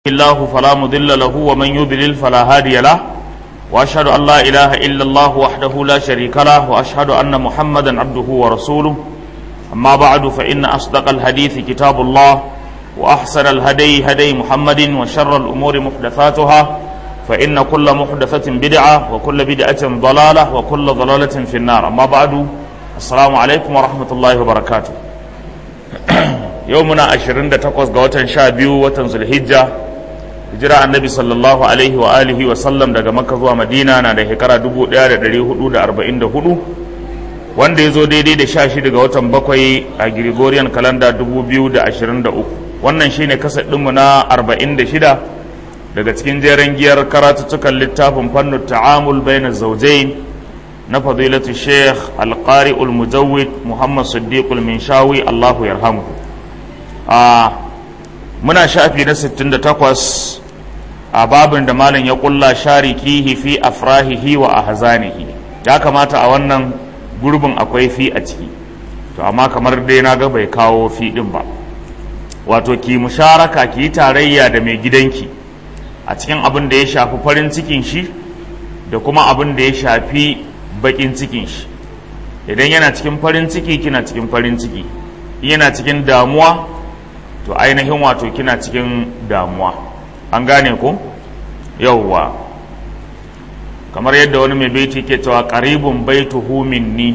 الله فلا مضل له ومن يضلل فلا هادي له واشهد ان لا اله الا الله وحده لا شريك له واشهد ان محمدا عبده ورسوله اما بعد فان اصدق الحديث كتاب الله واحسن الهدي هدي محمد وشر الامور محدثاتها فان كل محدثه بدعه وكل بدعه ضلاله وكل ضلاله في النار اما بعد السلام عليكم ورحمه الله وبركاته yau muna 28 ga watan sha biyu watan zulhijja hijira annabi sallallahu alaihi wa alihi wa sallam daga makka zuwa madina na da shekara 1444 wanda ya zo daidai da sha shida ga watan bakwai a gregorian kalanda 2023 wannan shine kasa ɗinmu na 46 daga cikin jeren giyar karatuttukan littafin fannin ta'amul bayan zaujain na fadilatu sheikh alqari mujawwid muhammad siddiqul minshawi allahu yarhamuhu a muna shafi na 68 a babin da malam ya kulla sharikihi fi afrahihi wa ahzanihi ya kamata a wannan gurbin akwai fi a ciki to amma kamar dai na ga bai kawo fi din ba wato ki musharaka ki yi tarayya da mai gidanki a cikin abin da ya shafi farin cikin shi da kuma abin da ya shafi bakin cikin shi idan yana cikin farin ciki kina cikin farin ciki yana cikin damuwa to ainihin wato kina cikin damuwa an gane ko yauwa kamar yadda wani mai baiti ke cewa qaribun baituhu minni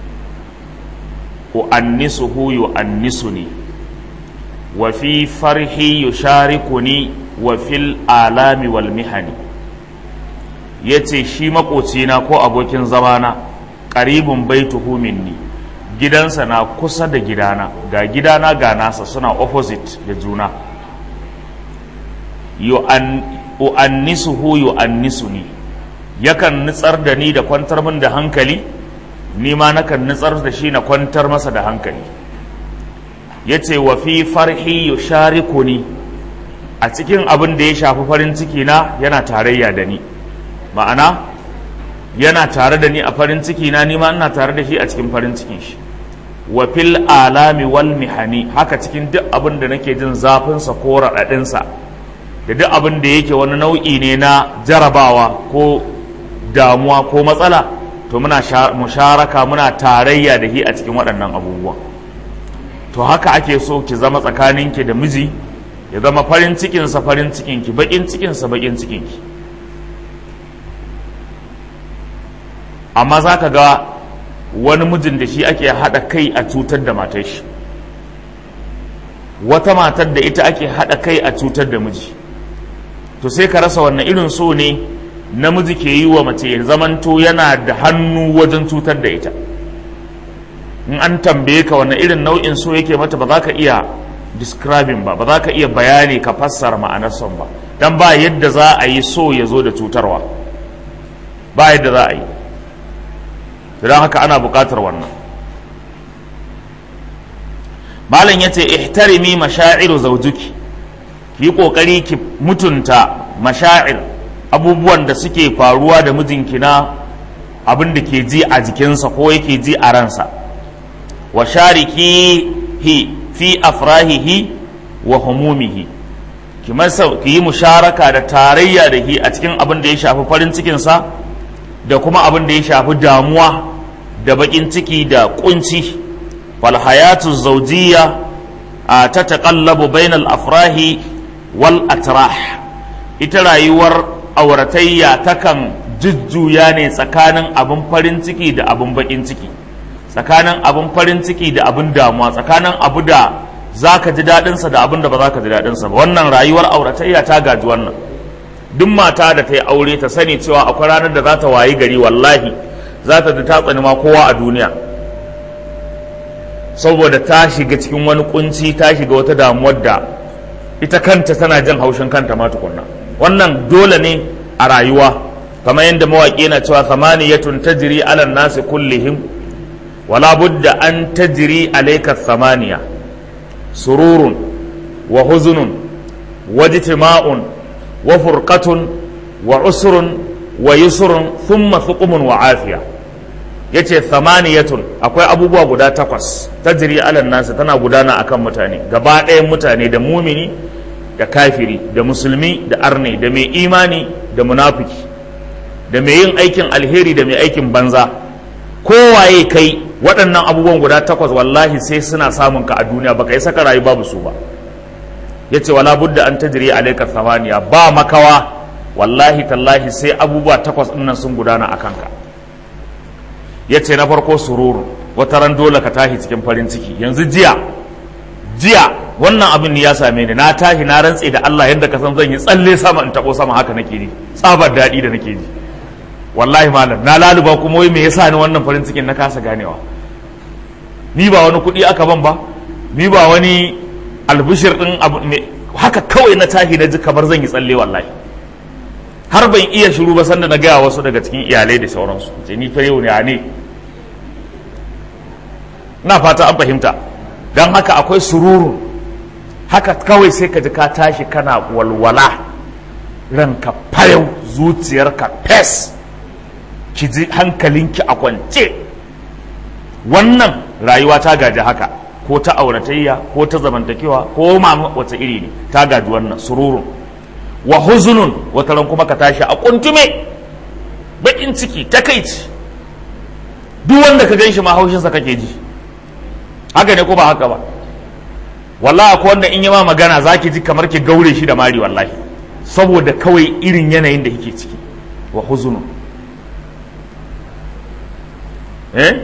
uannisuhu yuannisuni wa fi farhi yusharikuni wa fil alami wal mihani yace shi makocina ko abokin zamana qaribun baituhu minni gidansa na kusa da gidana ga gidana ga nasa suna opposite da juna yu'annisuhu yu'annisuni yakan nutsar da ni da kwantar min da hankali ni ma nakan nutsar da shi na kwantar masa da hankali yace wa fi farhi yusharikuni a cikin abin da ya shafi farin ciki na yana tarayya da ni ma'ana yana tare da ni a farin ciki na ni ma ina tare da shi a cikin farin cikin shi wa fil alami wal mihani haka cikin duk abin da nake jin zafinsa ko raɗaɗinsa da duk abin da yake wani nau'i ne na jarabawa ko damuwa ko matsala to muna musharaka muna tarayya da shi a cikin waɗannan abubuwan to haka ake so ki zama tsakaninki da miji ya zama farin cikinsa farin cikinki baƙin cikinsa baƙin cikinki amma za ka ga wani mijin da shi ake haɗa kai a cutar da matar shi wata matar da ita ake haɗa kai a cutar da miji to sai ka rasa wannan irin so ne namiji ke yi wa mace ya zamanto yana da hannu wajen cutar da ita in an tambaye ka wannan irin nau'in so yake mata ba za ka iya describing ba ba za ka iya bayani ka fassara ma'anar son ba dan ba yadda za a yi so ya zo da cutarwa ba yadda za a yi don haka ana buƙatar wannan malam ya ce ihtarimi masha'iru zaujuki ki yi ƙoƙari ki mutunta mashair abubuwan da suke faruwa da mijinki na abin da ke ji a jikinsa ko yake ji a ransa wa shariki hi fi afrahihi wa humumihi ki yi musharaka da tarayya da hi a cikin abin da ya shafi farin cikinsa da kuma abin da ya shafi damuwa da bakin ciki da kunci falhayatu zaujiya a ta taƙallabu bainal afrahi wal atrah ita rayuwar auratayya takan jujjuya ne tsakanin abin farin ciki da abin bakin ciki tsakanin abin farin ciki da abin damuwa tsakanin abu da za ka ji daɗinsa da abin da ba za ka ji daɗinsa ba wannan rayuwar auratayya ta gaji wannan duk mata da ta yi aure ta sani cewa akwai ranar da za ta wayi gari wallahi za ta ta tsani ma kowa a duniya saboda ta shiga cikin wani kunci ta shiga wata damuwar da ita kanta tana jin haushin kanta ma tukunna wannan dole ne a rayuwa kamar yadda mawaƙi yana cewa samaniyatun tajri ala nasi kullihim wala budda an tajri alayka samaniya sururun wa huzunun wa jitima'un wa furqatun wa usrun wa yusrun thumma thuqumun wa afiya yace thamaniyatun akwai abubuwa guda takwas tajri ala nasi tana gudana akan mutane gaba ɗayan mutane da mumini da kafiri da musulmi da arne da mai imani da munafiki da mai yin aikin alheri da mai aikin banza kowaye kai waɗannan abubuwan guda takwas wallahi sai suna samun ka a duniya baka yi saka rayu babu su ba ya ce wala budda an tajiri alaika samaniya ba makawa wallahi tallahi sai abubuwa takwas ɗinnan sun gudana a kanka ya ce na farko sururu wata ran dole ka tashi cikin farin ciki yanzu jiya jiya wannan abin ne ya same ni na tashi na rantse da Allah yadda ka san zan yi tsalle sama in tabo sama haka nake ji tsabar daɗi da nake ji wallahi malam na laluba kuma wai me yasa ni wannan farin cikin na kasa ganewa ni ba wani kuɗi aka ban ba ni ba wani albishir din abu haka kawai na tashi na ji kamar zan yi tsalle wallahi har ban iya shiru ba sanda na gaya wasu daga cikin iyalai da sauransu ce ni fa yau ne a ne na fata an fahimta don haka akwai sururun haka kawai sai ka ji ka tashi kana walwala ranka fayau zuciyarka fes ki ji hankalinki a kwance wannan rayuwa ta gaji haka ko ta auratayya ko ta zamantakewa ko ma wata iri ne ta gaji wannan sururun wa huzunun wata ran kuma ka tashi a kuntume bakin ciki takaici duk wanda ka gan shi ma haushinsa kake ji haka ne ko ba haka ba wallahi akwai wanda in yi ma magana za ki ji kamar ki gaure shi da mari wallahi saboda kawai irin yanayin da yake ciki wa huzunu eh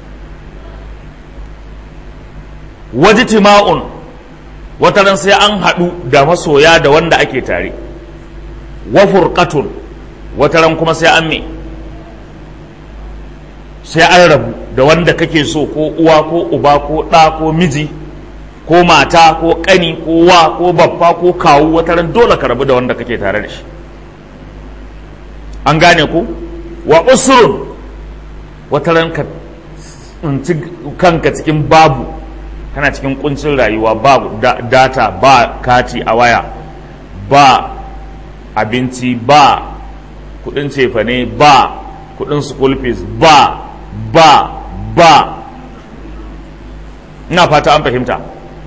wajtima'un wata ran sai an haɗu da masoya da wanda ake tare wa furqatun wata ran kuma sai an me sai an rabu da wanda kake so ko uwa ko uba ko ɗa ko miji ko mata ko ƙani ko wa ko babba ko kawu wata ran dole ka rabu da wanda kake tare da shi an gane ku wa usrun wata ran ka tsinci kanka cikin babu kana cikin kuncin rayuwa babu data ba kati a waya ba abinci ba kudin cefane ba kudin school fees ba ba ba ina fata an fahimta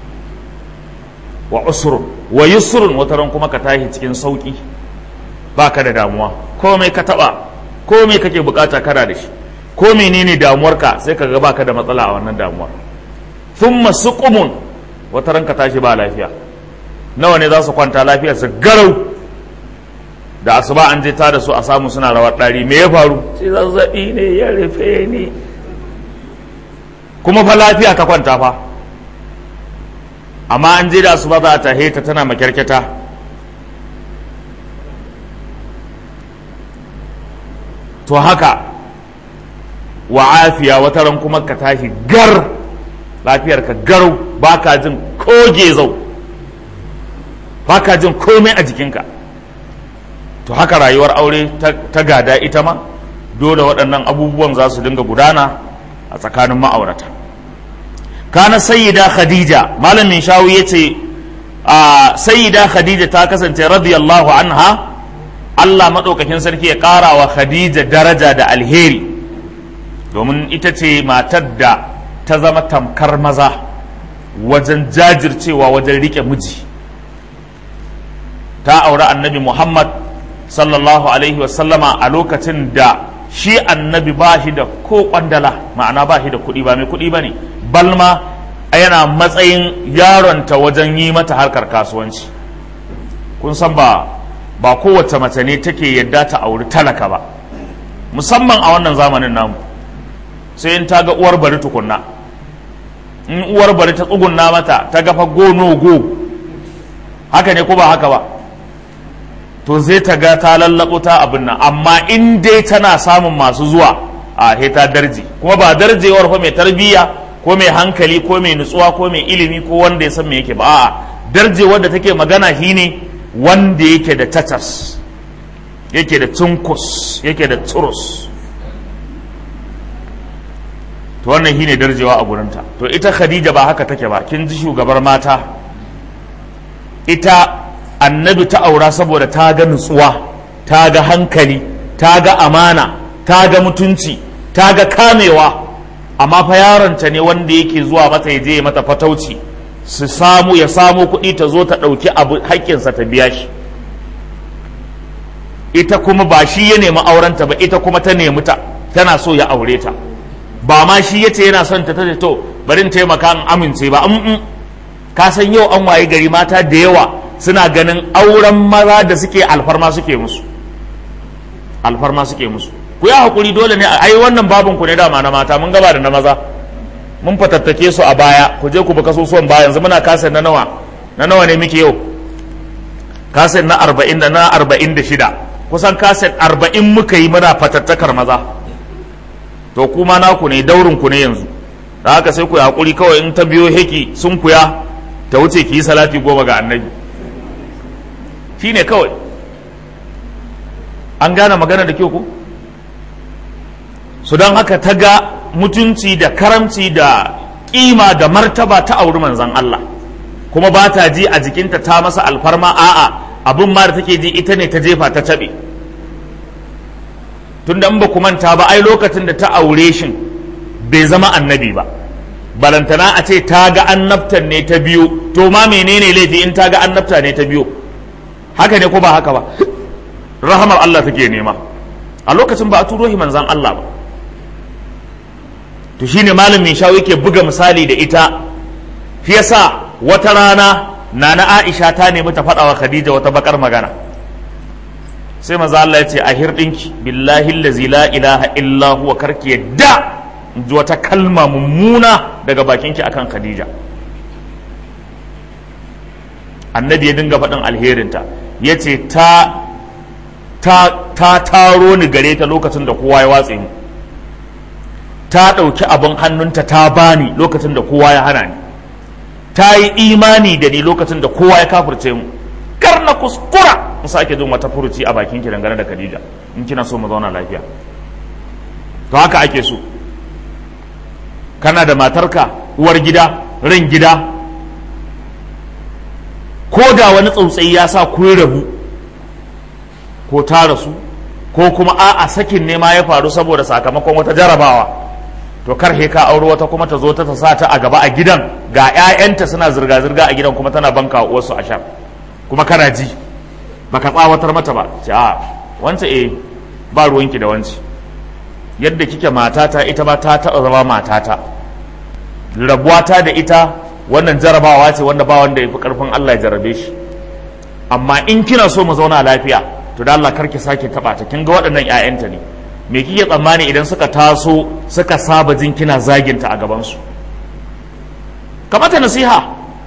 wa usrun wa yusrun wata ran kuma ka tashi cikin sauki baka da damuwa komai ka taba komai kake bukata kana da shi ko menene damuwarka sai ka ga baka da matsala a wannan damuwar thumma suqumun wata ran ka tashi ba lafiya nawa ne za su kwanta lafiya su garau da asuba an je ta da su a samu suna rawar ɗari me ya faru sai zazzabi ne ya rufe ni kuma fa lafiya ka kwanta fa amma an je da asuba za ta ta tana makyarkyata to haka wa afiya wata ran kuma ka tashi gar lafiyar ka garau baka jin koge zau baka jin komai a jikinka to haka rayuwar aure ta gada ita ma dole waɗannan abubuwan za su dinga gudana a tsakanin ma'aurata kana sayyida khadija malamin shawu ya ce a sayyida khadija ta kasance radiyallahu anha allah maɗaukakin sarki ya ƙara wa khadija daraja da alheri domin ita ce matar da ta zama tamkar maza wajen jajircewa wajen riƙe miji ta auri annabi muhammad sallallahu alaihi wasallama a lokacin da shi annabi ba shi da ko kwandala ma'ana ba shi da kuɗi ba mai kuɗi ba ne balma yana matsayin yaronta wajen yi mata harkar kasuwanci kun san ba ba kowace mace ne take yadda ta auri talaka ba musamman a wannan zamanin namu sai in ta ga uwar bari tukunna in uwar bari ta tsugunna mata ta gafa go no go haka ne ko ba haka ba to zai ta ga ta lallabo ta abin nan amma in dai tana samun masu zuwa a he ta darje kuma ba darjewar fa mai tarbiyya ko mai hankali ko mai nutsuwa ko mai ilimi ko wanda ya san me yake ba a'a darjewar da take magana shine wanda yake da tatas yake da tunkus yake da turus to wannan shine darjewa a gurinta to ita khadija ba haka take ba kin ji shugabar mata ita annabi ta aura saboda ta ga nutsuwa ta ga hankali ta ga amana ta ga mutunci ta ga kamewa amma fa yaronta ne wanda yake zuwa mata ya je mata fatauci su samu ya samu kuɗi ta zo ta ɗauki abu haƙƙinsa ta biya shi ita kuma ba shi ya nemi aurenta ba ita kuma ta nemi ta tana so ya aure ta ba ma shi ya ce yana son ta ta to bari taimaka in amince ba in ka san yau an waye gari mata da yawa suna ganin auren maza da suke alfarma suke musu alfarma suke musu ku yi hakuri dole ne ai wannan babin ku ne dama na mata mun gaba da na maza mun fatattake su a baya ku je ku bi kasusuwan baya yanzu muna kasa na nawa na nawa ne muke yau kaset na arba'in da na arba'in da shida kusan kaset arba'in muka yi muna fatattakar maza to kuma naku ne daurin ku ne yanzu da haka sai ku yi hakuri kawai in ta biyo heki sun kuya ta wuce ki yi salati goma ga annabi shi ne kawai an gane magana da kyau ku su don haka ta ga mutunci da karamci da kima da martaba ta auri manzan Allah kuma ba ta ji a jikinta ta masa alfarma a'a abin ma da take ji ita ne ta jefa ta taɓe tunda in ba ku manta ba ai lokacin da ta aure shin bai zama annabi ba balantana a ce ta ga annabtan ne ta biyu to ma menene laifi in ta ga annabta ne ta biyu haka ne ko ba haka ba rahamar Allah take nema a lokacin ba a turo shi manzan Allah ba to shine malamin shawo yake buga misali da ita shi yasa wata rana nana Aisha ta nemi ta faɗa wa Khadija wata bakar magana sai maza Allah ya ce a hirɗinki billahi allazi la ilaha illa huwa karki yadda ji wata kalma mummuna daga bakinki akan Khadija annabi ya dinga faɗin alherinta ya ce ta ta taro ni gare ta lokacin da kowa ya watse ni ta ɗauki abin hannunta ta bani lokacin da kowa ya hana ni ta yi imani da ni lokacin da kowa ya kafirce mu kar na kuskura in sake jin wata furuci a bakin ki dangane da Khadija in kina so mu zauna lafiya to haka ake so kana da matarka uwar gida ran gida ko da wani tsautsayi ya sa kun rabu ko ta rasu ko kuma a'a sakin ne ma ya faru saboda sakamakon wata jarabawa to kar ka auri wata kuma ta zo ta sa ta a gaba a gidan ga 'ya'yanta suna zirga-zirga a gidan kuma tana banka wasu a sha kuma kana ji baka tsawatar mata ba ce a wance eh ba ruwanki da wance yadda kike matata ita ba ta taɓa zama matata rabuwata da ita wannan jarabawa ce wanda ba wanda ya fi ƙarfin Allah ya jarabe shi amma in kina so mu zauna lafiya to da Allah karki sake taɓa ta kin ga waɗannan 'ya'yanta ne me kike tsammani idan suka taso suka saba jin kina zaginta a gabansu kamata nasiha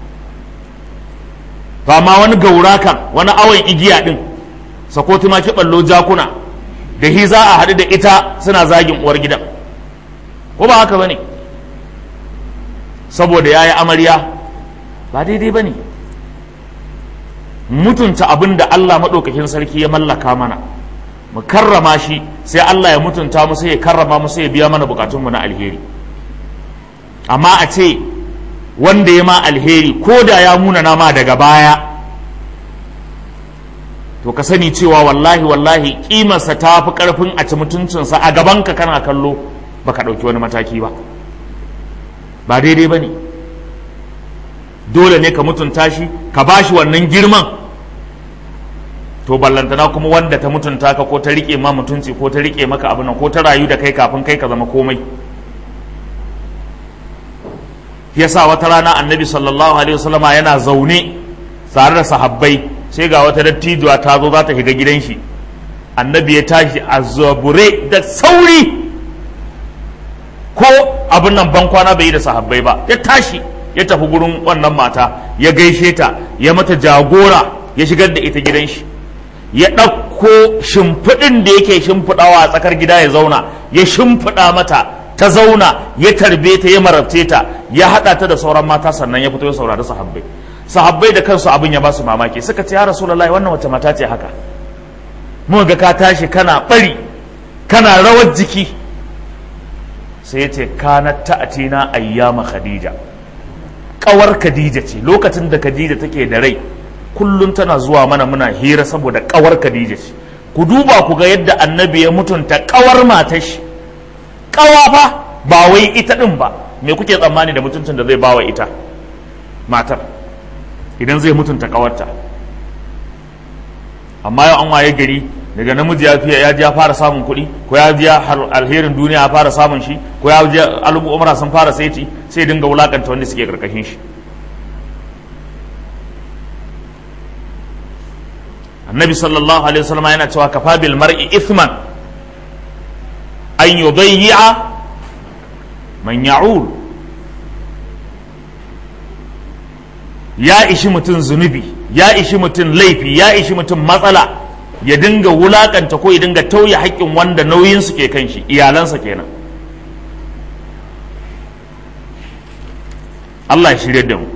ba ma wani gaurakan wani awon igiya din sako ma ki ballo jakuna da hi za a haɗu da ita suna zagin uwar gidan ko ba haka bane saboda yayi amarya ba daidai bane mutunta abin da Allah maɗaukakin sarki ya mallaka mana mu karrama shi sai Allah ya mutunta mu sai ya karrama mu sai ya biya mana bukatunmu na alheri amma a ce wanda ya ma alheri ko da ya munana ma daga baya to ka sani cewa wallahi wallahi kimarsa ta fi karfin a ci mutuncinsa a gabanka kana kallo baka ɗauki wani mataki ba ba daidai ba ne dole ne ka mutunta shi ka ba shi wannan girman to ballantana kuma wanda ta mutunta ka ko ta rike ma mutunci ko ta rike maka abin nan ko ta rayu da kai kafin kai ka zama komai yasa wata rana annabi sallallahu alaihi wasallama yana zaune tare da sahabbai sai ga wata dattijuwa ta zo za ta shiga gidan shi annabi ya tashi a zabure da sauri ko abin nan ban kwana bai yi da sahabbai ba ya tashi ya tafi gurin wannan mata ya gaishe ta ya mata jagora ya shigar da ita gidan shi ya ɗauko shimfiɗin da yake shimfiɗawa a tsakar gida ya zauna ya shimfiɗa mata ta zauna ya tarbe ta ya marabce ta ya haɗa ta da sauran mata sannan ya fito ya saurari sahabbai sahabbai da kansu abin ya ba su mamaki suka ce ya rasulullahi wannan wace mata ce haka mu ga ka tashi kana bari kana rawar jiki sai ya ce kanat ta'atina ayyama khadija kawar khadija ce lokacin da khadija take da rai kullum tana zuwa mana muna hira saboda kawar khadija ce ku duba ku ga yadda annabi ya mutunta kawar matar shi kawa fa ba wai ita din ba me kuke tsammani da mutuncin da zai bawa ita matar idan zai mutunta kawarta amma yau an waye gari daga namiji ya fiye ya ji ya fara samun kuɗi ko ya ji alherin duniya ya fara samun shi ko ya ji al'umma sun fara saiti sai dinga wulakanta wanda suke karkashin shi annabi sallallahu alaihi wasallam yana cewa kafa bil mar'i ithman an yudayyi'a man ya'ul ya ishi mutum zunubi ya ishi mutum laifi ya ishi mutum matsala ya dinga wulakanta ko ya dinga tauye haƙƙin wanda nauyin su ke kan shi iyalansa kenan Allah ya shirya da mu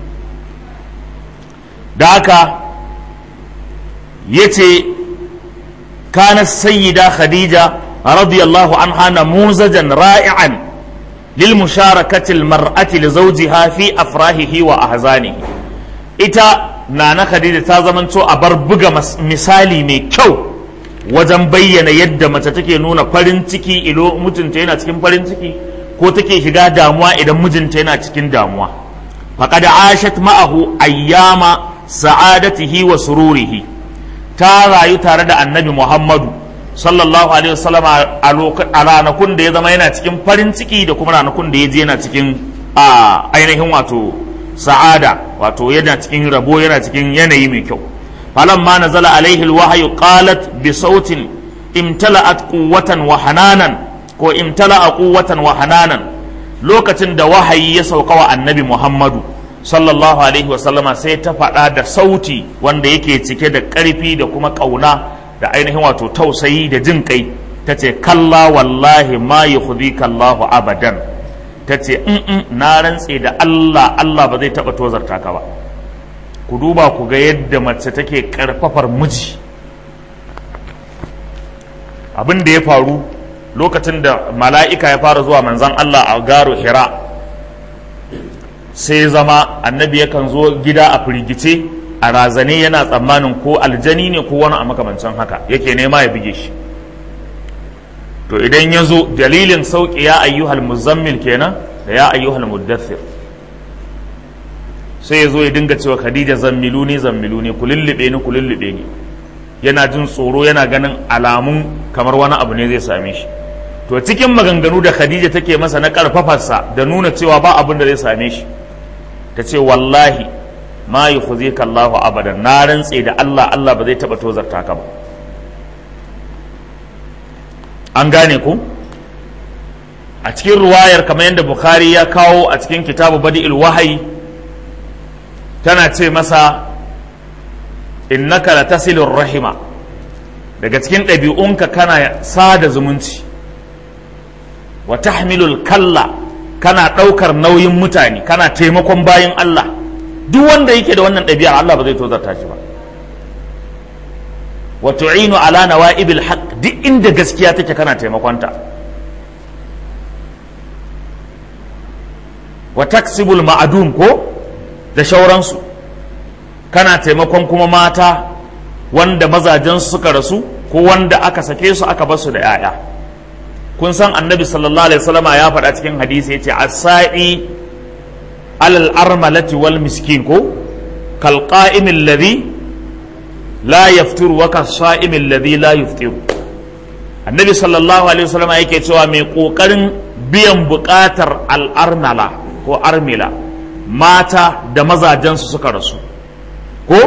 da haka ya ce kana sayyida khadija radiyallahu anha namuzajan ra'i'an lil musharakati al mar'ati li zawjiha fi afrahihi wa ahzanihi ita nana khadija ta zamanto a bar buga misali mai kyau wajen bayyana yadda mace take nuna farin ciki ilo mutunta yana cikin farin ciki ko take shiga damuwa idan mijinta yana cikin damuwa faqad ashat ma'ahu ayyama sa'adatihi wa sururihi ta rayu tare da annabi muhammadu sallallahu alaihi wasallam a ranakun da ya zama yana cikin farin ciki da kuma ranakun da ya je yana cikin ainihin wato sa'ada wato yana cikin rabo yana cikin yanayi mai kyau falamma nazala alaihi alwahyu qalat bi sautin imtala'at quwwatan wa hananan ko imtala'a quwwatan wa hananan lokacin da wahayi ya sauka wa annabi Muhammadu sallallahu alaihi wa sallama sai ta faɗa da sauti wanda yake cike da ƙarfi da kuma ƙauna da ainihin wato tausayi da jin kai ta ce kalla wallahi ma yukhdika Allahu abadan ta ce na rantse da Allah Allah ba zai taɓa tozarta ka ba ku duba ku ga yadda mace take ƙarfafar miji abin da ya faru lokacin da mala'ika ya fara zuwa manzan Allah a garo hira sai zama annabi yakan zo gida a firgice a razane yana tsammanin ko aljani ne ko wani a makamancin haka yake nema ya buge shi to idan ya zo dalilin sauƙi ya ayyuhal muzammil kenan da ya ayyuhal muddathir sai ya zo ya dinga cewa khadija zammilu ne zammilu ne ku lullube ni ku lullube ni yana jin tsoro yana ganin alamun kamar wani abu ne zai same shi to cikin maganganu da khadija take masa na karfafarsa da nuna cewa ba abin da zai same shi ta ce wallahi ma yi khuzika Allahu abadan na rantse da Allah Allah ba zai taba tozarta ka ba an gane ku a cikin ruwayar kamar yadda bukhari ya kawo a cikin kitabu badi'il wahayi tana ce masa innaka la tasilur rahima daga cikin ɗabi'unka kana sada zumunci wa tahmilul kalla kana ɗaukar nauyin mutane kana taimakon bayan Allah duk wanda yake da wannan ɗabi'ar Allah ba zai tozarta shi ba wa tu'inu ala nawa'ibil haqq duk inda gaskiya take kana taimakonta wa taksibul ma'adum ko da shauransu kana taimakon kuma mata wanda mazajensu suka rasu ko wanda aka sake su aka basu da 'ya'ya kun san annabi sallallahu alaihi wasallama ya faɗa cikin hadisi yace as-sa'i alal armalati wal miskin ko kal qa'imil ladhi la yaftiru wa kas sa'imil ladhi la yuftiru annabi sallallahu alaihi wasallama yake cewa mai kokarin biyan buƙatar al-armala ko armila mata da mazajensu suka rasu ko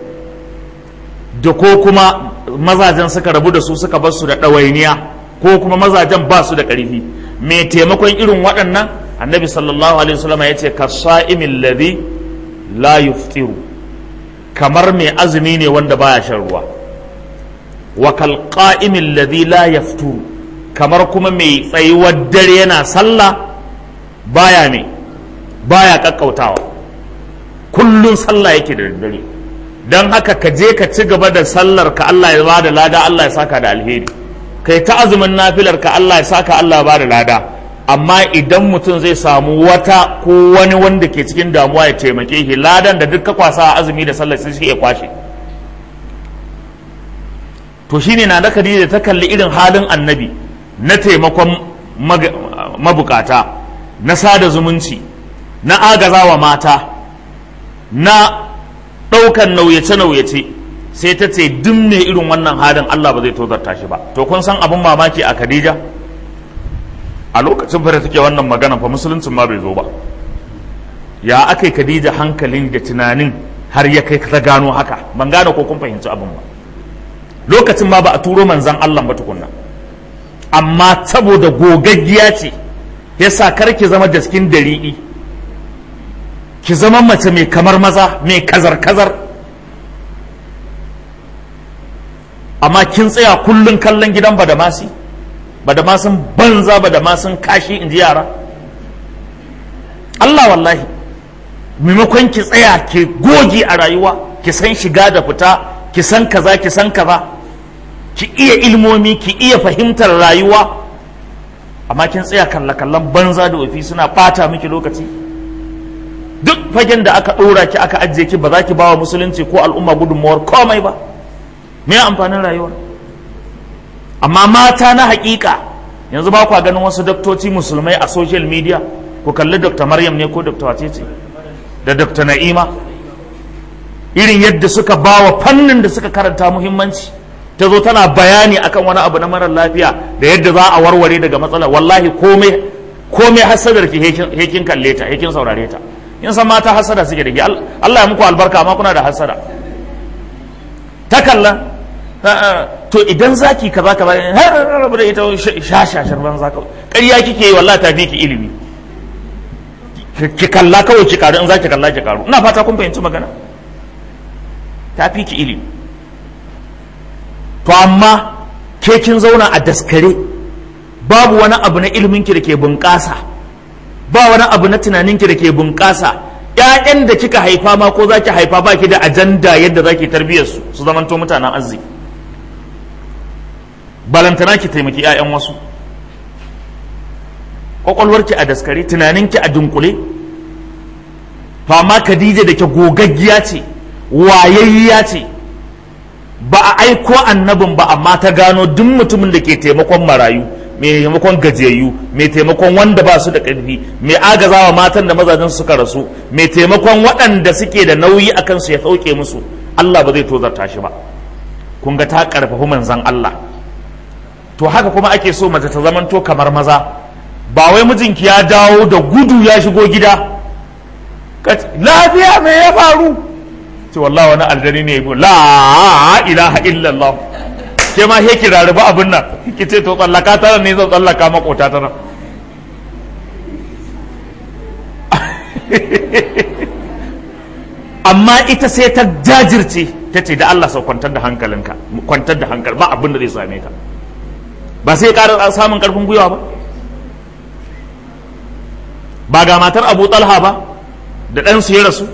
da ko kuma mazajen suka rabu da su suka bar su da ɗawainiya ko kuma mazajen ba su da ƙarfi mai taimakon irin waɗannan annabi sallallahu alaihi wasallam ya ce ka sa'imin ladhi la yuftiru kamar mai azumi ne wanda baya shan ruwa wa kal qa'imin ladhi la yafturu kamar kuma mai tsayuwar dare yana sallah baya ne baya kakkautawa kullun sallah yake da daddare don haka ka je ka ci gaba da sallar ka Allah ya bada lada Allah ya saka da alheri kai ta azumin nafilar ka Allah ya saka Allah ya bada lada amma idan mutum zai samu wata ko wani wanda ke cikin damuwa ya taimake shi ladan da duk ka kwasa a azumi da sallar sai shi ya kwashe to shine na da Khadija ta kalli irin halin annabi na taimakon mabukata na sada zumunci na agazawa mata na ɗaukan nauyace-nauyace sai ta ce duk mai irin wannan halin Allah ba zai tozarta shi ba to kun san abin mamaki a Khadija a lokacin fara take wannan magana fa musuluncin ma bai zo ba ya aka yi Khadija hankalin da tunanin har ya kai ta gano haka ban gane ko kun fahimci abin ba lokacin ma ba a turo manzan Allah ba tukunna amma saboda gogaggiya ce yasa kar ki zama daskin dari'i ki zama mace mai kamar maza mai kazar-kazar amma kin tsaya kullum kallon gidan badamasi badamasin banza badamasin kashi in ji yara Allah wallahi maimakon ki tsaya ki goge a rayuwa ki san shiga da fita ki san kaza ki san kaza ki iya ilmomi ki iya fahimtar rayuwa amma kin tsaya kalla-kallon banza da wafi suna bata miki lokaci duk fagen da aka ɗora ki aka ajiye ki ba za ki bawa musulunci ko al'umma gudunmawar komai ba me amfanin rayuwa amma mata na hakika yanzu ba kwa ganin wasu daktoci musulmai a social media ku kalli dr maryam ne ko dr wacece da dr na'ima irin yadda suka bawa fannin da suka karanta muhimmanci ta zo tana bayani akan wani abu na marar lafiya da yadda za a warware daga matsala wallahi komai komai hasadar ki hekin kalle ta hekin saurare ta in san mata hasada suke da Allah ya muku albarka amma kuna da hasada ta kalla to idan zaki kaza kaza har rabu da ita shashashar ban zaka ƙarya kike yi wallahi ta fi ki ilimi ki kalla kawai ki karu in zaki kalla ki karu ina fata kun fahimci magana ta fi ki ilimi to amma ke kin zauna a daskare babu wani abu na ilimin ki da ke bunƙasa ba wani abu na tunanin ki da ke bunƙasa ƴaƴan da kika haifa ma ko zaki haifa ba ki da ajanda yadda zaki tarbiyyar su su zamanto mutanen arziki balantana ki taimaki ƴaƴan wasu kwakwalwarki a daskare tunaninki a dunkule to amma Khadija da ke gogaggiya ce wayayya ce ba a aiko annabin ba amma ta gano duk mutumin da ke taimakon marayu mai taimakon gajiyayyu mai taimakon wanda ba su da ƙarfi mai agazawa matan da mazajen suka rasu mai taimakon waɗanda suke da nauyi a kansu ya sauke musu Allah ba zai tozarta shi ba kun ga ta ƙarfafi manzan Allah to haka kuma ake so mace ta zamanto kamar maza ba wai mijinki ya dawo da gudu ya shigo gida lafiya me ya faru ce wallah wani aljani ne ya la ilaha illallah ke ma he kirari ba abin nan ki ce to tsallaka tara ne zan tsallaka makota tara amma ita sai ta jajirce ta ce da Allah sau kwantar da hankalinka kwantar da hankali ba abin da zai same ka ba sai ƙara samun ƙarfin gwiwa ba ba ga matar abu talha ba da ɗansu ya rasu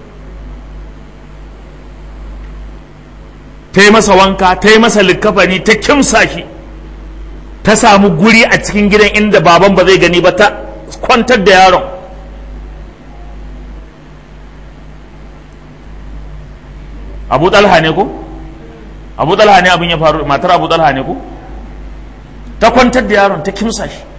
ta yi masa wanka ta yi masa likkafani ta kimsa shi ta samu guri a cikin gidan inda baban ba zai gani ba ta kwantar da yaron abu talha ne ko abu talha ne abin ya faru matar abu talha ne ko ta kwantar da yaron ta kimsa shi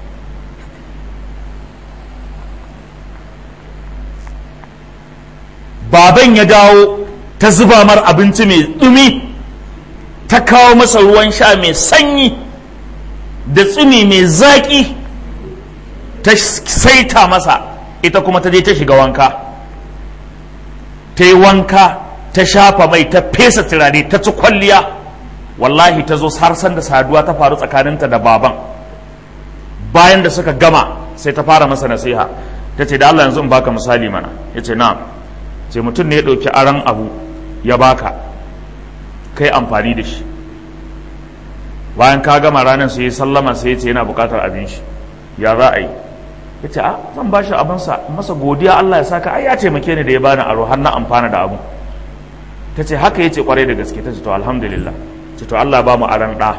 baban ya dawo ta zuba mar abinci mai ɗumi ta kawo masa ruwan sha mai sanyi da tsumi mai zaƙi ta saita masa ita kuma ta je ta shiga wanka ta yi wanka ta shafa mai ta fesa turare ta ci kwalliya wallahi ta zo har san da saduwa ta faru tsakaninta da baban bayan da suka gama sai ta fara masa nasiha ta ce da Allah yanzu in baka misali mana ya ce na'am ce mutum ne ya ɗauki aron abu ya baka kai amfani da shi bayan ka gama ranar sai ya sallama sai ya ce yana buƙatar abin shi ya za a yi ya ce a zan ba shi abinsa masa godiya Allah ya saka ai ya taimake ni da ya bani aro har na amfana da abu ta ce haka ya ce kwarai da gaske ta ce to alhamdulillah ce to Allah ba mu aron ɗa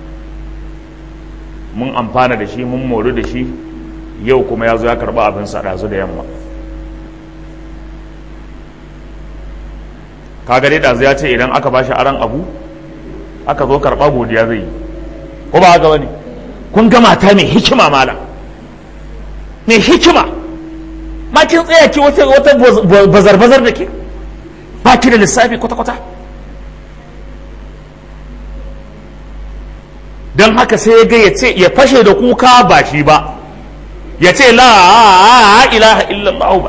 mun amfana da shi mun moru da shi yau kuma ya zo ya karɓi abinsa ɗazu da yamma kaga dai ɗazu ya ce idan aka bashi aran abu aka zo karɓa godiya zai yi ko ba haka bane kun ga mata mai hikima mala mai hikima ma kin tsaya ki wata wata bazar bazar da ke ba ki da lissafi kwata-kwata don haka sai ya ga ya ce ya fashe da kuka ba shi ba ya ce la ilaha illallah ba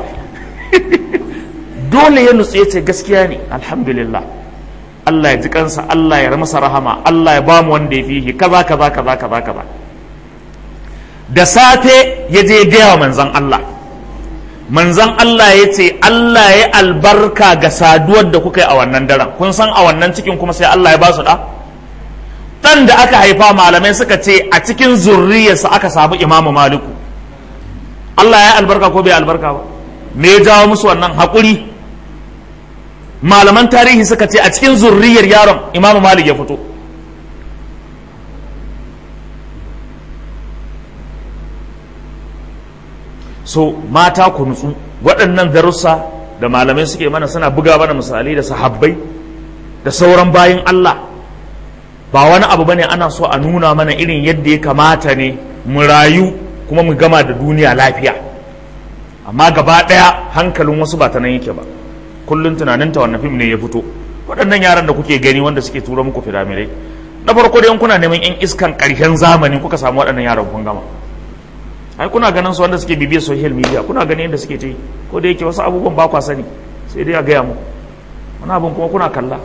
dole ya nutse ce gaskiya ne alhamdulillah Allah ya ji kansa Allah ya masa rahama Allah ya bamu wanda ya fihi kaza kaza kaza kaza kaza da safe ya je gaya wa manzan Allah manzan Allah ya ce Allah ya albarka ga saduwar da kuka yi a wannan daren kun san a wannan cikin kuma sai Allah ya ba su da dan da aka haifa malamai suka ce a cikin zurriyarsa aka samu imamu maliku Allah ya albarka ko bai albarka ba me ya jawo musu wannan haƙuri malaman tarihi suka ce a cikin zurriyar yaron imamu malik ya fito so mata ku nutsu waɗannan darussa da malamai suke mana suna buga mana misali da sahabbai da sauran bayin Allah ba wani abu bane ana so a nuna mana irin yadda ya kamata ne mu rayu kuma mu gama da duniya lafiya amma gaba ɗaya hankalin wasu ba ta nan yake ba kullum tunaninta wannan fim ne ya fito waɗannan yaran da kuke gani wanda suke tura muku firamirai na farko dai kuna neman yan iskan ƙarshen zamani kuka samu waɗannan yaran kun gama ai kuna ganin su wanda suke bibiyar social media kuna ganin yadda suke ta yi ko da yake wasu abubuwan ba kwa sani sai dai a gaya mu wani abin kuma kuna kalla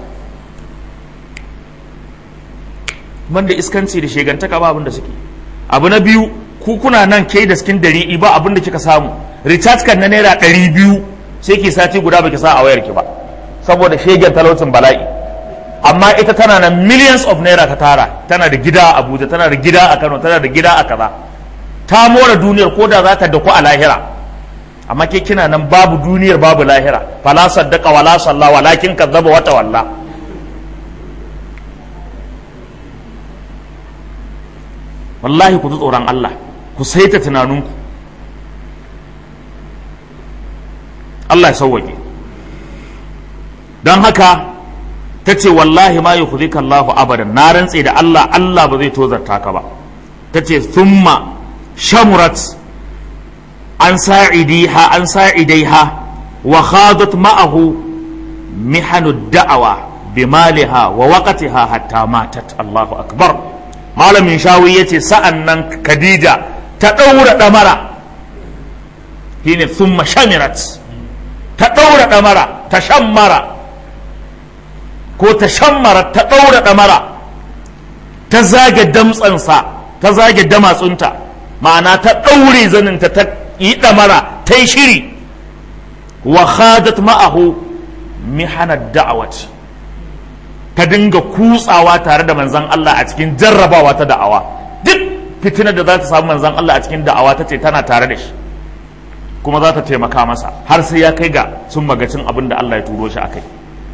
banda iskanci da shegantaka ba abin da suke abu na biyu ku kuna nan ke da cikin dari ba abin da kika samu recharge kan na naira ɗari biyu sai ki sati guda baki sa a wayar ki ba saboda shegen talaucin bala'i amma ita tana na millions of naira ta tara tana da gida a abuja tana da gida a kano tana da gida a kaza ta more duniyar ko da za ta daku a lahira amma ke kina nan babu duniyar babu lahira fala saddaka wala salla walakin kazzaba wata walla wallahi ku ji tsoron Allah ku saita tunaninku Allah ya sauwake don haka ta ce wallahi ma yi Allahu abadan na rantse da Allah Allah ba zai tozarta ka ba ta ce thumma shamurat an sa'idiha an sa'idaiha wa khadat ma'ahu mihanud da'awa bimaliha wa waqtiha hatta matat Allahu akbar malamin shawi yace sa'an nan Khadija ta daura damara shine thumma shamirat ta daura damara ta shammara ko ta shammara ta daura damara ta zage damtsansa ta zage damatsunta ma'ana ta ɗaure zaninta ta yi ɗamara ta yi shiri wa khadat ma'ahu mihanar da'awat ta dinga kutsawa tare da manzan Allah a cikin jarrabawa ta da'awa duk fitinar da za ta samu manzan Allah a cikin da'awa ta ce tana tare da shi kuma za ta taimaka masa har sai ya kai ga sun magacin abin da Allah ya turo shi a kai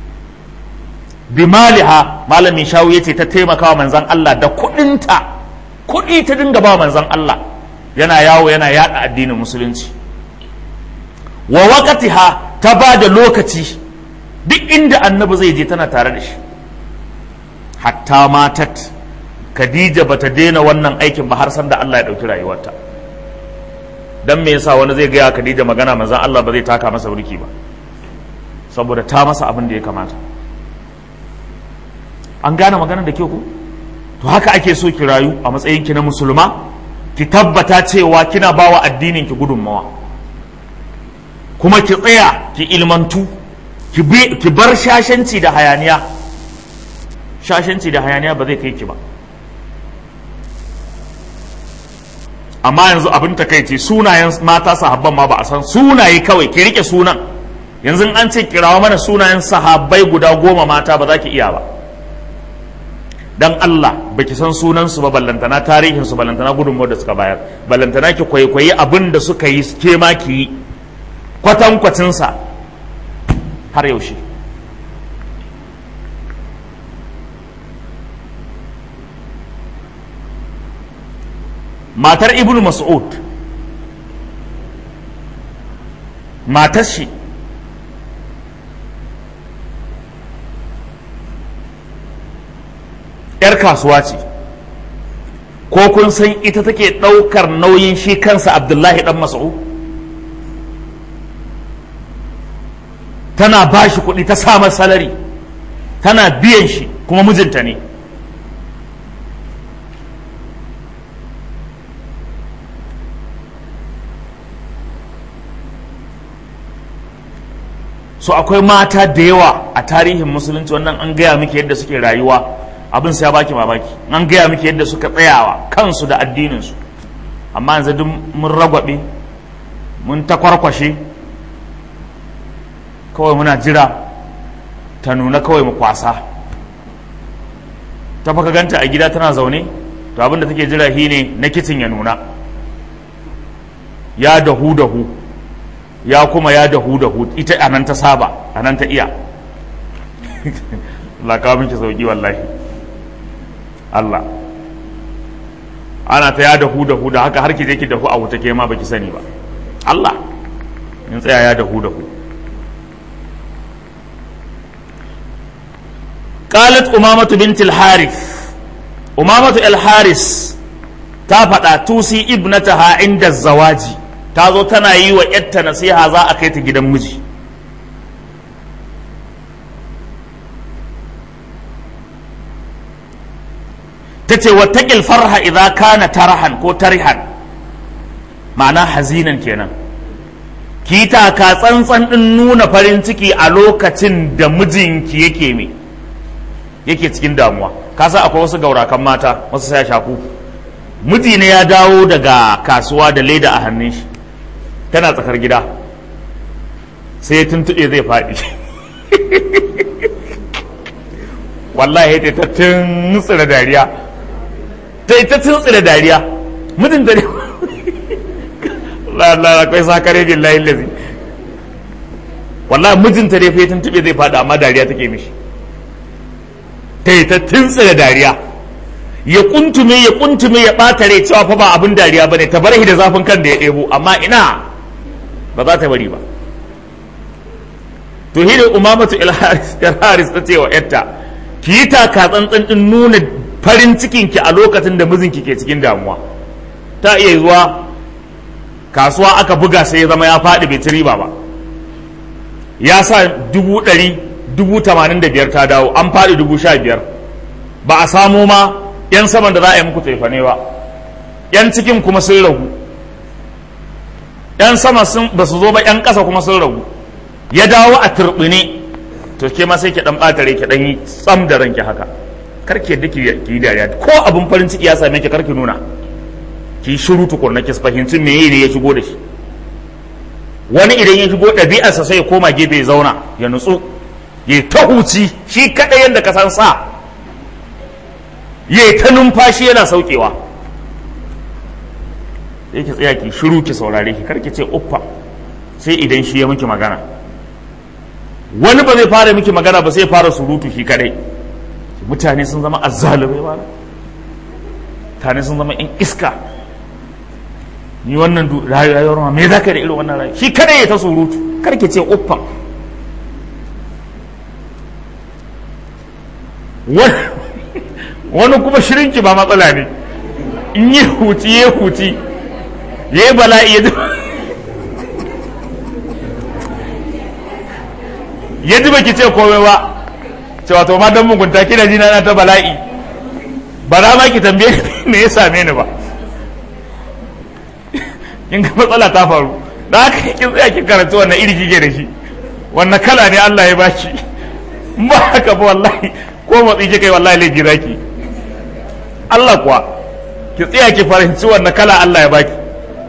bimaliha malamin shawu ya ce ta taimaka wa manzan Allah da kuɗinta kuɗi ta dinga ba manzan Allah yana yawo yana yada addinin musulunci wa waqatiha ta ba da lokaci duk inda annabi zai je tana tare da shi hatta matat Khadija bata daina wannan aikin ba har san da Allah ya dauki rayuwarta dan me yasa wani zai gaya Khadija magana manzon Allah ba zai taka masa burki ba saboda ta masa abin da ya kamata an gane maganar da ke ku to haka ake so ki rayu a matsayin ki na musulma ki tabbata cewa kina bawa addinin ki gudunmawa kuma ki tsaya ki ilmantu ki bar shashanci da hayaniya shashanci da hayaniya ba zai kai ki ba amma yanzu abin takaici sunayen mata sahabban ma ba a san sunaye kawai ki rike sunan yanzu an ce kirawa mana sunayen sahabbai guda goma mata ba za ki iya ba dan Allah baki san sunansu ba ballantana tarihinsu ballantana gudunmawar da suka bayar ballantana ki kwaikwayi abin da suka yi ke ma ki yi kwatankwacinsa har yaushe matar ibnu mas'ud matar shi ‘yar kasuwa ce ko kun san ita take ɗaukar nauyin shi kansa abdullahi ɗan mas'ud tana ba shi kuɗi ta samar salari tana biyan shi kuma mijinta ne so akwai mata da yawa a tarihin musulunci wannan an gaya miki yadda suke rayuwa abin sai ya baki mamaki an gaya miki yadda suka tsayawa kansu da addininsu amma yanzu duk mun ragwabe mun takwarkwashe kawai muna jira ta nuna kawai mu kwasa ta faka ganta a gida tana zaune to abin da take jira shi ne na kicin ya nuna ya dahu dahu ya kuma ya dahu dahu ita a nan ta saba a nan ta iya Allah kawo miki sauki wallahi Allah ana ta ya dahu dahu da haka har ki je ki dahu a wuta ke ma baki sani ba Allah in tsaya ya dahu dahu قالت أمامة بنت الحارث أمامة الحارث تافتا توسي ابنتها عند الزواج تازو تنا يي ويتا نصيحة za a kai ta gidan miji tace wattaqil farha idza kana tarahan ko tarihan ma'ana hazinan kenan ki ta ka tsantsan din nuna farin ciki a lokacin da mijinki yake me yake cikin damuwa kasa akwai wasu gaurakan mata wasu sai shaku miji ne ya dawo daga kasuwa da leda a hannun shi tana tsakar gida sai tuntuɓe zai faɗi wallahi ta ta tuntsira dariya ta yi ta tuntsira dariya mijin da ne Allah akwai sakare billahi lazi wallahi mijinta ne fa ya tuntuɓe zai faɗi amma dariya take mishi ta yi ta tuntsira dariya ya kuntume ya kuntume ya ɓata rai cewa fa ba abin dariya ba ne ta bar da zafin kan da ya ɗebo amma ina ba za ta bari ba to hidin umamatu ilharis ta ce wa yatta ki yi taka tsantsan din nuna farin cikinki a lokacin da mijinki ke cikin damuwa ta iya zuwa kasuwa aka buga sai ya zama ya faɗi bai ci riba ba ya sa dubu ɗari dubu tamanin da biyar ta dawo an faɗi dubu sha biyar ba a samo ma yan saman da za a yi muku tefane ba yan cikin kuma sun ragu yan sama sun ba su zo ba yan ƙasa kuma sun ragu ya dawo a turɓine to ke ma sai ki dan ɓata rai ki dan yi tsam da ranki haka kar ki yadda ki yi dariya ko abin farin ciki ya same ki kar ki nuna ki shiru tukunna ki fahimci me ne ya shigo da shi wani idan ya shigo ɗabi'arsa sai ya koma gefe ya zauna ya nutsu ya ta huci shi kaɗai yadda ka san sa ya ta numfashi yana saukewa sai ki tsaya ki shiru ki saurare ki kar ki ce uffa sai idan shi ya miki magana wani ba zai fara miki magana ba sai fara surutu shi kadai mutane sun zama azzalumai ba mutane sun zama in iska ni wannan rayuwar ma me za ka da irin wannan rayuwa shi kadai ya ta surutu kar ki ce uffa wani kuma shirinki ba matsala ne in yi huci ya huci ya yi bala'i ya ya ji baki ce komai ba cewa to ma dan mugunta kina ji na ta bala'i ba za ma ki tambaye me ya same ni ba kin ga matsala ta faru da haka kin tsaya kin karanta wannan iri kike da shi wannan kala ne Allah ya baki ba haka ba wallahi ko motsi kike wallahi laifi zaki Allah kuwa ki tsaya ki fahimci wannan kala Allah ya baki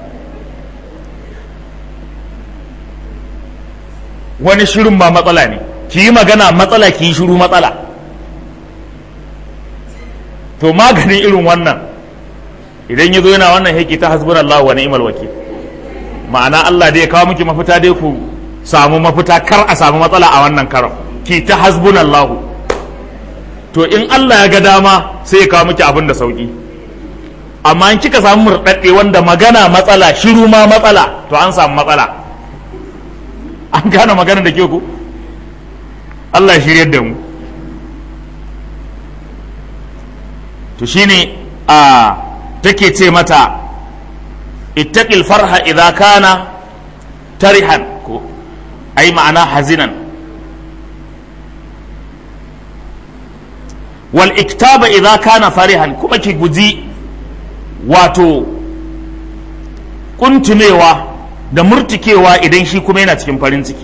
wani shirin ma matsala ne ki yi magana matsala ki yi shiru matsala to maganin irin wannan idan ya zo yana wannan haiki ta hasbun Allah wa ni'mal wakil ma'ana Allah dai ya kawo miki mafita dai ku samu mafita kar a samu matsala a wannan karam ki ta hasbun Allah to in Allah ya ga dama sai ya kawo miki abin da sauki amma in kika samu murɗaɗɗe wanda magana matsala shiru ma matsala to an samu matsala an gane magana da ke ku Allah ya shiryar da mu to shine a take ce mata ittaqil farha idza kana tarihan ko ai ma'ana hazinan wal iktaba idza kana farihan kuma ki guji wato kuntumewa da murtikewa idan shi kuma yana cikin farin ciki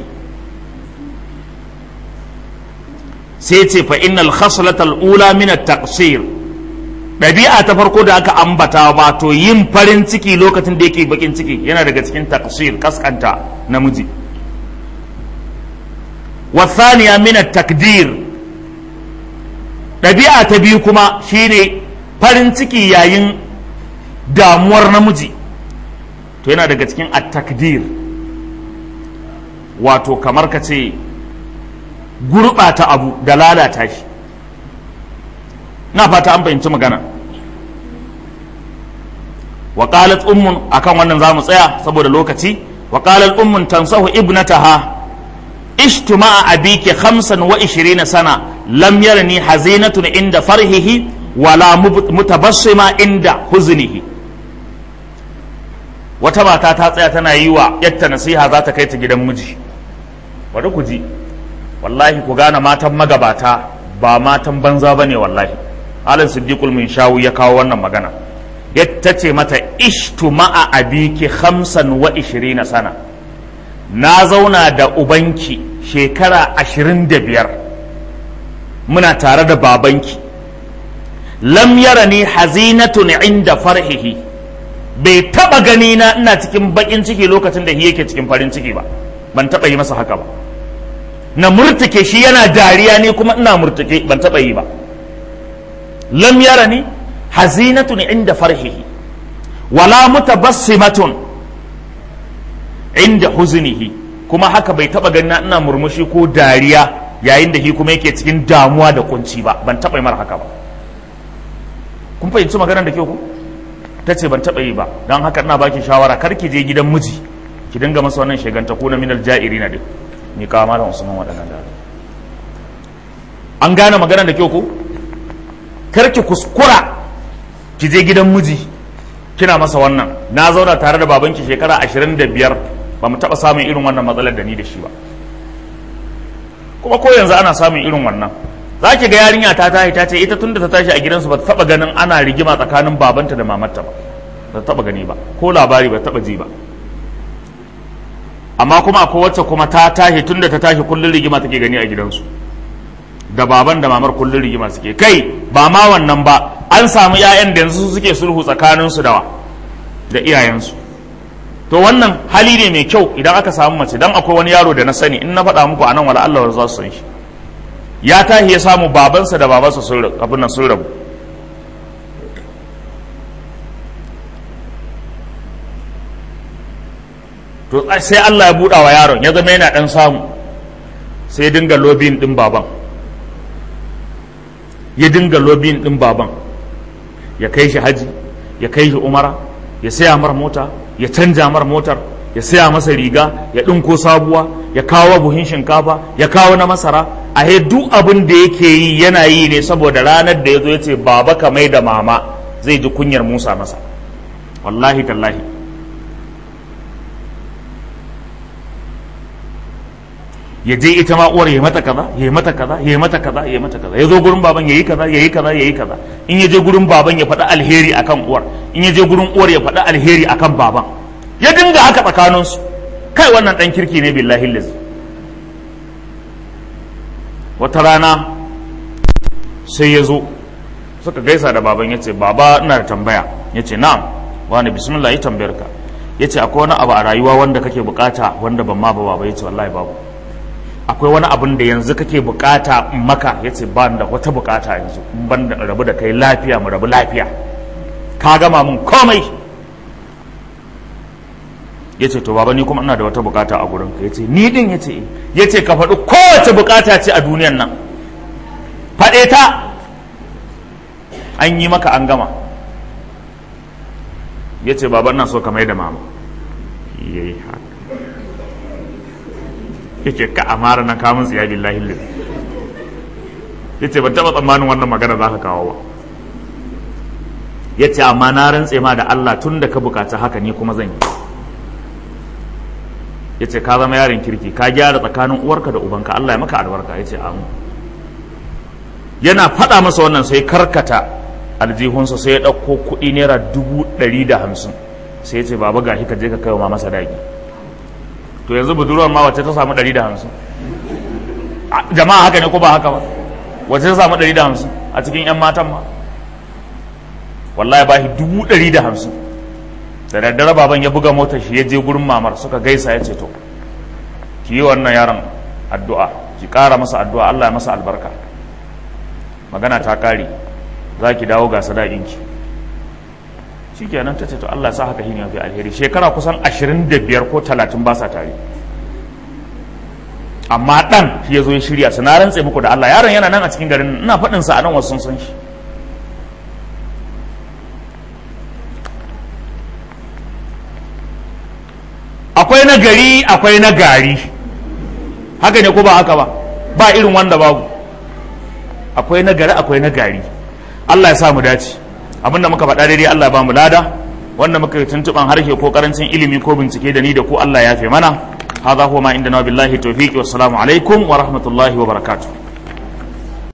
sai ce fa innal khaslatal ula min at-taqsir ɗabi'a ta farko da aka ambata ba to yin farin ciki lokacin da yake bakin ciki yana daga cikin taqsir kaskanta namiji wa thaniya min at-takdir ɗabi'a ta biyu kuma shine farin ciki yayin damuwar namiji to yana daga cikin at-takdir wato kamar ka ce gurɓata abu da lalata shi na fata an fahimci magana wa qalat ummun akan wannan zamu tsaya saboda lokaci wa qalat ummun tansahu ibnataha ishtu ma'a abiki 25 sana lam yarni hazinatun inda farhihi wala mutabassima inda huznihi wata mata ta tsaya tana yi wa yatta nasiha za ta kai ta gidan miji bari ku ji wallahi ku gane matan magabata ba matan banza bane wallahi alin siddiqul min shawu ya kawo wannan magana ta ce mata ishtu ma'a abiki hamsan wa ishirina sana na zauna da ubanki shekara ashirin da biyar muna tare da babanki lam yarani hazinatun inda farhihi bai taba gani na ina cikin bakin ciki lokacin da shi yake cikin farin ciki ba ban taba yi masa haka ba na murtuke shi yana dariya ne kuma ina murtuke ban taba yi ba lam yarani hazinatun inda farhihi wala mutabassimatun inda huzunihi kuma haka bai taba ganin ina murmushi ko dariya yayin da shi kuma yake cikin damuwa da kunci ba ban taba yi mara haka ba kun fahimci maganar da ke ku ta ce ban taba yi ba don haka ina baki shawara kar ki je gidan miji ki dinga masa wannan shiganta ko na minal ja'iri na duk ni kawo malam usman waɗannan da an gane maganar da ke ku kar ki kuskura ki je gidan miji kina masa wannan na zauna tare da babanki shekara ashirin da biyar ba mu taɓa samun irin wannan matsalar da ni da shi ba kuma ko yanzu ana samun irin wannan za ki ga yarinya ta tashi ta ce ita tunda ta tashi a gidansu ba ta taɓa ganin ana rigima tsakanin babanta da mamarta ba ba ta taɓa gani ba ko labari ba ta taɓa ji ba amma kuma akwai wacce kuma ta tashi tunda ta tashi kullum rigima take gani a gidansu da baban da mamar kullum rigima suke kai ba ma wannan ba an samu 'ya'yan da yanzu suke sulhu tsakaninsu da da iyayensu to wannan hali ne mai kyau idan aka samu mace dan akwai wani yaro da na sani in na faɗa muku anan wala Allah za su san shi ya tahi ya samu babansa da babansa sun rabu abin nan sun rabu to sai Allah ya buɗa wa yaron ya zama yana ɗan samu sai dinga lobin ɗin baban ya dinga lobin ɗin baban ya kai shi haji ya kai shi umara ya saya mar mota ya canja mar motar ya saya masa riga ya ɗinko sabuwa ya kawo buhin shinkafa ya kawo na masara a duk abin da yake yi yana yi ne saboda ranar da ya zo ya ce baba ka mai da mama zai ji kunyar musa masa wallahi tallahi ya je ita ma uwar ya mata kaza ya mata kaza ya mata kaza ya mata kaza ya zo gurin baban yayi kaza yayi kaza yayi kaza in ya je gurin baban ya faɗi alheri akan uwar in ya je gurin uwar ya faɗi alheri akan baban ya dinga haka tsakanin su kai wannan dan kirki ne billahi liz wata rana sai ya zo suka gaisa da baban ya ce baba ina da tambaya ya ce na'am wani bismillah yi tambayar ka ya ce akwai wani abu a rayuwa wanda kake bukata wanda ban ma ba baba ya ce wallahi babu akwai wani abin da yanzu kake bukata maka ya ce ba da wata bukata yanzu ban da rabu da kai lafiya mu rabu lafiya ka gama mun komai ya ce to baba ni kuma ina da wata bukata a gurin ka ya ce ni din ya ce ya ce ka faɗi kowace bukata ce a duniyan nan faɗe ta an yi maka an gama ya ce baba ina so ka mai da mama yayi haka yake ka amara na kamun tsiya billahi lillahi yace ban taba tsammanin wannan magana za ka kawo ba yace amma na rantse ma da Allah tun da ka bukaci haka ni kuma zan yi yace ka zama yaron kirki ka gyara tsakanin uwarka da ubanka Allah ya maka albarka yace amin yana faɗa masa wannan sai karkata aljihunsa sai ya ɗauko kuɗi naira dubu ɗari da hamsin sai ya ce baba ga ka je ka kai wa masa daki to yanzu budurwar ma wacce ta samu ɗari da hamsin jama'a haka ne ko ba haka ba wacce ta samu ɗari da hamsin a cikin 'yan matan ma wallahi ba shi dubu ɗari da hamsin da daddare baban ya buga motar shi ya je gurin mamar suka gaisa ya ce to ki yi wannan yaron addu'a ki ƙara masa addu'a Allah ya masa albarka magana ta ƙare za ki dawo ga sadaƙinki shi kenan ta ce to Allah ya sa haka shi ne mafi alheri shekara kusan ashirin da biyar ko talatin ba sa tare amma ɗan shi ya zo ya shirya su na rantse muku da Allah yaron yana nan a cikin garin ina faɗinsa a nan wasu sun san shi akwai na gari akwai na gari haka ne ko ba haka ba ba irin wanda babu akwai na gari akwai na gari Allah ya sa mu dace abinda muka faɗa daidai Allah ya ba mu lada wanda muka yi tuntuɓan harshe ko karancin ilimi ko bincike da ni da ku Allah ya fi mana hadha huwa ma inda na billahi tawfiqi wassalamu alaikum wa rahmatullahi wa barakatuh